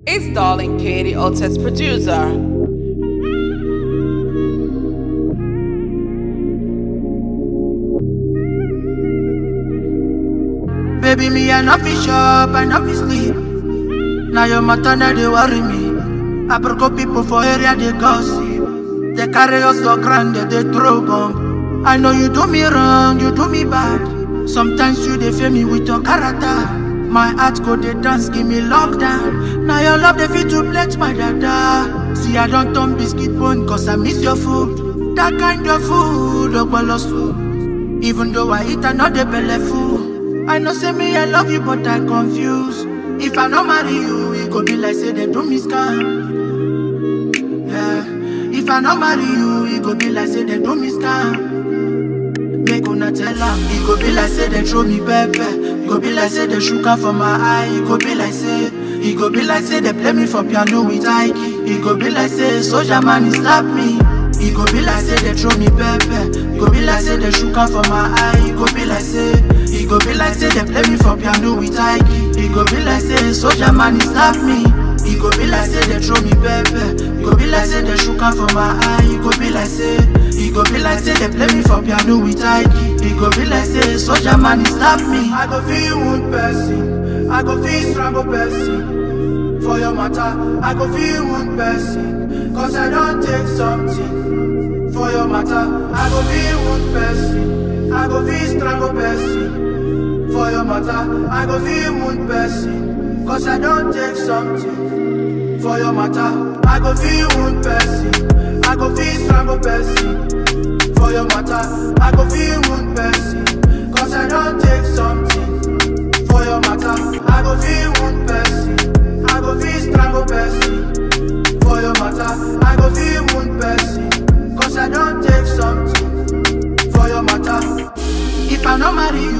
It's darling Katie Otis producer. Baby, me I not fi shop, I not fi sleep. Now your matter now they worry me. I broke up people for area they gossip. They carry us for granted, they throw bomb. I know you do me wrong, you do me bad. Sometimes you they fail me with your character. My heart go they dance, give me lockdown. Now your love they fit to bless my dada. See I don't turn biscuit bone cause I miss your food. That kind of food, oh food. Even though I eat another belly full. I know say me I love you but I confuse If I don't marry you it go be like say they do me scam Yeah If I don't marry you it go be like say they do me scam Make una tell am It go be like say they throw me pepper It go be like say they sugar for my eye It go be like say It go be like say they play me for piano with Ike It go be like say soldier man he slap me it go be like say they throw me pepper. It go be like say they sugar for my eye. It go be like say, it go be like say they play me for piano with Ike. It go be like say soldier man he slap me. It go be like say they throw me pepper. It go be like say they sugar for my eye. It go be like say, it go be like say they play me for piano with Ike. It go be like say soldier man he slap me. I go feel one person. I go feel strangle person. For your matter, I go feel one person. Cause I don't take something for your matter. I go feel one person. I go feel strangle person. For your matter, I go feel one person. Cause I don't take something for your matter. I go feel one person. I go feel strangle person. For your matter, I go feel one person. Cause I don't take something for your matter. I go feel one person. I go feel strangle person for your matter. I go feel one person, cause I don't take something for your matter. If I don't marry you,